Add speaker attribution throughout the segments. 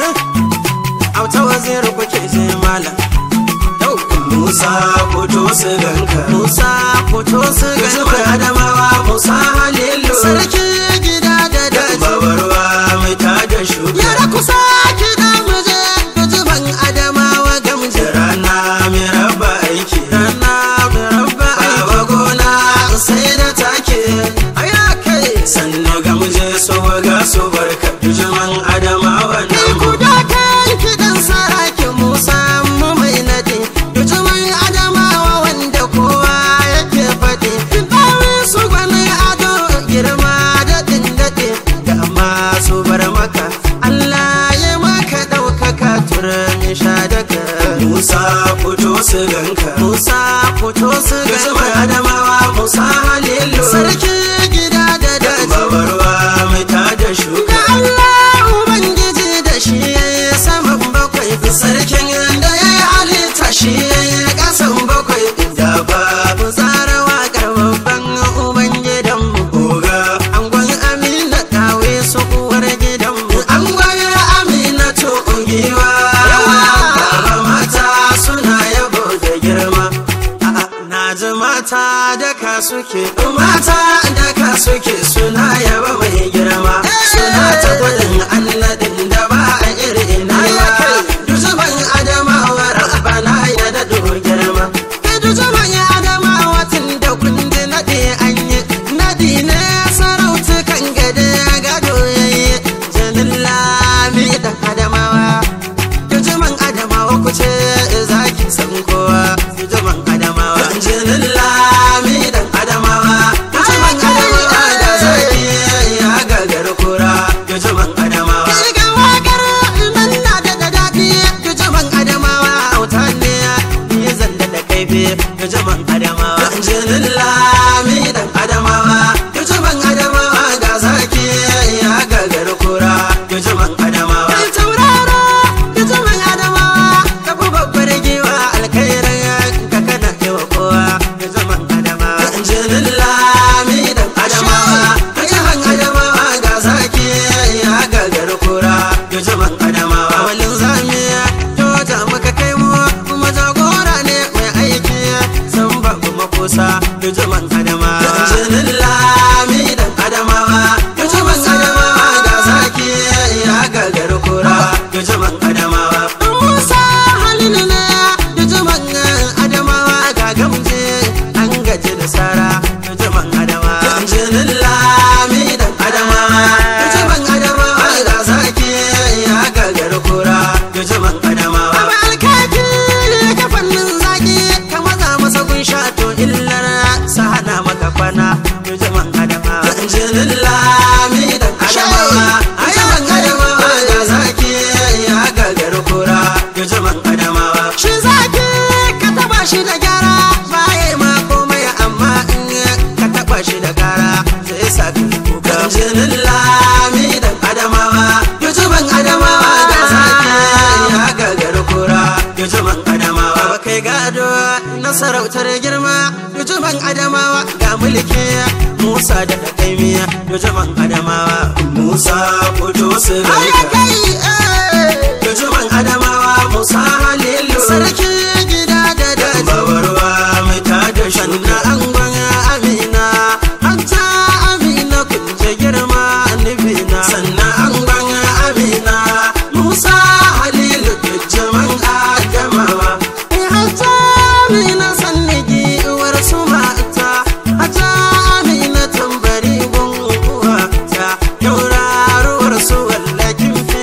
Speaker 1: auta wazir kuke je malam yau
Speaker 2: Musa fito su ganka
Speaker 1: musa fito su
Speaker 2: Gajima
Speaker 1: ganka
Speaker 2: Adamawa Musa Halilu
Speaker 1: sarki gida da daji
Speaker 2: Babarwa mai tada shuga
Speaker 1: yara kusa kiɗa muje gajiban adamawa gamje
Speaker 2: Rana mai raba aiki
Speaker 1: rana mai rabba aiki
Speaker 2: Baba gona sai da take
Speaker 1: aya kai
Speaker 2: Sannu gamje su waga su barka Bijiman Adamawa
Speaker 1: kai
Speaker 2: nan
Speaker 1: ku da kan kiɗan saraki musa mu mai nadi gajiban adamawa wanda kowa yake faɗi ɗawi su gwani ado girma daɗin daɗe ga masu bar maka Allah ya maka ɗaukaka turmi sha daga
Speaker 2: Musa fito su ganka
Speaker 1: Musa fito su
Speaker 2: Gajima
Speaker 1: gaba
Speaker 2: Adamawa Musa Halilu
Speaker 1: sarki gida da daji
Speaker 2: Babarwa mai tada shuga
Speaker 1: ga Allah Ubangiji da shi ya yi saman bakwai sarkin da ya yi halitta shi ya yi ƙasan bakwai da babu tsara waƙar babban Ubangidanmu
Speaker 2: Oga
Speaker 1: Angon Amina ɗawe su uwar gidanmu Angon Amina to giwa
Speaker 2: Baba mata suna yabo da girma
Speaker 1: A'a, Na ji mata da ka suke
Speaker 2: Mata da ka suke suna yaba mai girma Suna ta gwadin annadin da ba a iri na ba Duzuban adamawa rabbana ya daɗo girma
Speaker 1: Edu zaman ya adama watan da kundi naɗe an yi Naɗi ne sarauta kan gade gado ya yi Janin lami da adamawa Dujuman adamawa ku ce zaki san kowa Dujuman adamawa
Speaker 2: Jinin lami dan adamawa Duzuban adamawa da zaki ya gagar kura Duzuban adamawa
Speaker 1: Shiga wakar nan na da da daɗi Dujuman adamawa auta ne ni zan da da kaifi Dujuman adamawa
Speaker 2: Jinin lami dan adamawa Duzuban adamawa ga zaki ya gagar kura Duzuban adamawa
Speaker 1: Kai tauraro da zaman adamawa ka fi babbar giwa alkhairan ka kana yawa kowa da zaman adamawa
Speaker 2: Jinin lami dan adamawa Duzuban adamawa ga zaki ya gagar kura Duzuban adamawa
Speaker 1: Awalin zamiya to ta maka kai mu kuma jagora ne mai aiki san babu makusa da zaman adamawa
Speaker 2: Jinin lami dan adamawa Duzuban adamawa ga zaki ya gagar kura Duzuban adamawa
Speaker 1: Musa halilu ne da zaman adamawa ga gamje an gaji da sara da zaman adamawa
Speaker 2: Jinin lami dan adamawa Duzuban adamawa ga zaki ya gagar kura Duzuban adamawa
Speaker 1: Abu alkaki ka fannin zaki ka maza masa gun to illar sa hana maka kwana da zaman adamawa
Speaker 2: Jinin lami dan adamawa Duzuban adamawa ga zaki ya gagar kura Duzuban adamawa
Speaker 1: Shi zaki ka taba shi da gyara baya ma komai amma in ka taba shi da kara zai sa ka kuka
Speaker 2: Jinin lami dan adamawa Duzuban adamawa ga zaki ya gagar kura Duzuban adamawa
Speaker 1: Baba kai gado na sarautar girma Yujuban Adamawa ga mulki Musa da Kaimiya Yujuban Adamawa
Speaker 2: Musa fito su
Speaker 1: Aya
Speaker 2: ganka
Speaker 1: kai eh.
Speaker 2: Duzuban adamawa Musa Halilu
Speaker 1: Sarki gida da daji
Speaker 2: Babarwa mai tada
Speaker 1: Sannan
Speaker 2: shuga
Speaker 1: angon Amina Hanta Amina kun je girma nufina
Speaker 2: Sannan angon Amina Musa Halilu Dujuban adamawa
Speaker 1: Hanta Amina sannigi uwar su mata Hanta Amina tambari gun uwata Tauraruwar su wallakin fi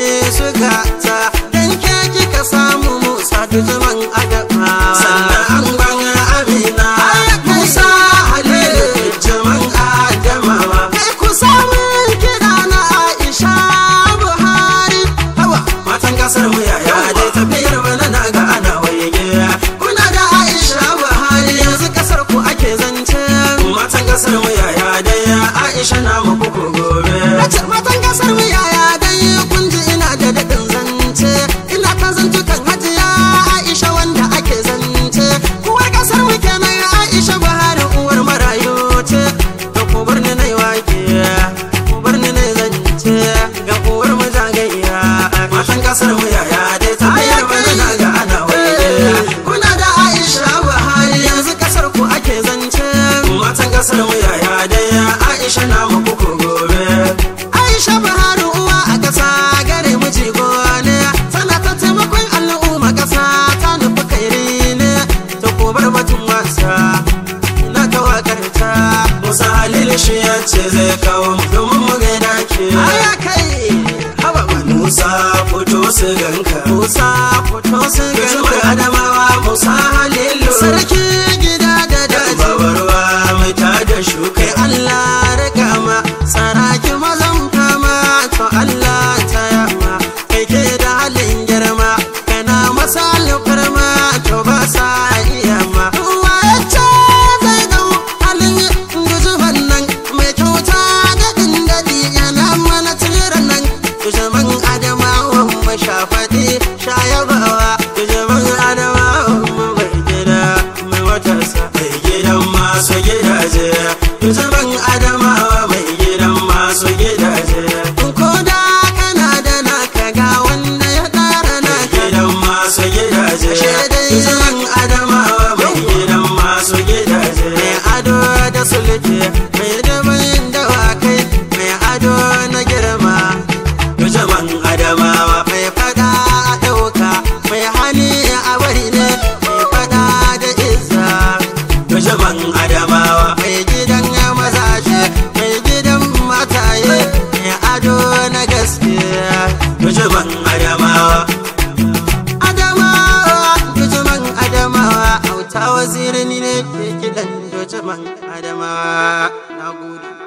Speaker 2: zai kawo mu domin mu gaida ke
Speaker 1: aya kai haba man
Speaker 2: musa fito su ganka
Speaker 1: musa fito su
Speaker 2: Gusman
Speaker 1: ganka
Speaker 2: adamawa musa halilu
Speaker 1: sarki gida da daji
Speaker 2: babarwa mai tada shuka
Speaker 1: kai Allah rika ma saraki mazan fama to Allah ta yamma kai ke da halin girma kana masa alfarma to ba sa iya ma wace zai dau halin guzuban nan mai kyauta da dindadi yana mana tsiran nan guzuban adamawan mashafaɗi shayabawa guzuban adamawan mai gida mai watarsa
Speaker 2: mai gidan masu gidaje Yusuban adamawa mai gidan masu gidaje
Speaker 1: ko da kana da naka ga wanda ya ɗara naka
Speaker 2: gidan masu gidaje
Speaker 1: Shaidai.
Speaker 2: Yusuban adamawa mai gidan masu gidaje
Speaker 1: mai ado da sulke mai dabayin dawakai mai ado na girma
Speaker 2: Yusuban adamawa
Speaker 1: mai fada a ɗauka mai hani a bari ne mai fada da izza
Speaker 2: Yusuban adamawa
Speaker 1: mai gidan mazaje mai gidan mataye mai ado na gaskiya
Speaker 2: Yusuban adamawa
Speaker 1: Adamawa, Dujuman Adamawa, auta wazirin ne ke kiɗan Dujuman Adamawa. Na gode.